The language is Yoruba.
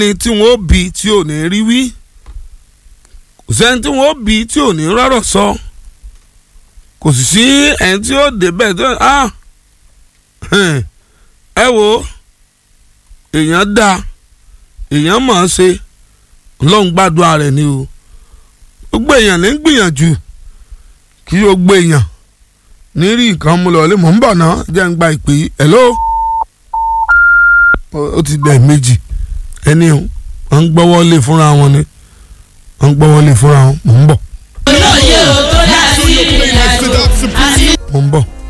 sẹ́ni tí wọ́n ó bí tí ò ní rí wí kò sẹ́ni tí wọ́n ó bí tí ò ní rọ́rọ̀ sọ kò sì sí ẹni tí ó débẹ̀ tó ah ẹ wo èèyàn dá èèyàn mọ̀ ọ́n ṣe ọlọ́run gbàdúrà rẹ̀ ni o gbogbo èèyàn ní gbìyànjú kí o gbé èèyàn ní rí nǹkan mú lọ lé mọ̀ ń bọ̀ náà jẹ́ ń gba ìpè yìí hello ó ti dẹ̀ méjì ẹni o wọ́n ń gbọ́wọ́ lé fúnra wọn ni wọ́n ń gbọ́wọ́ lé fúnra wọn mọ̀ ń bọ̀.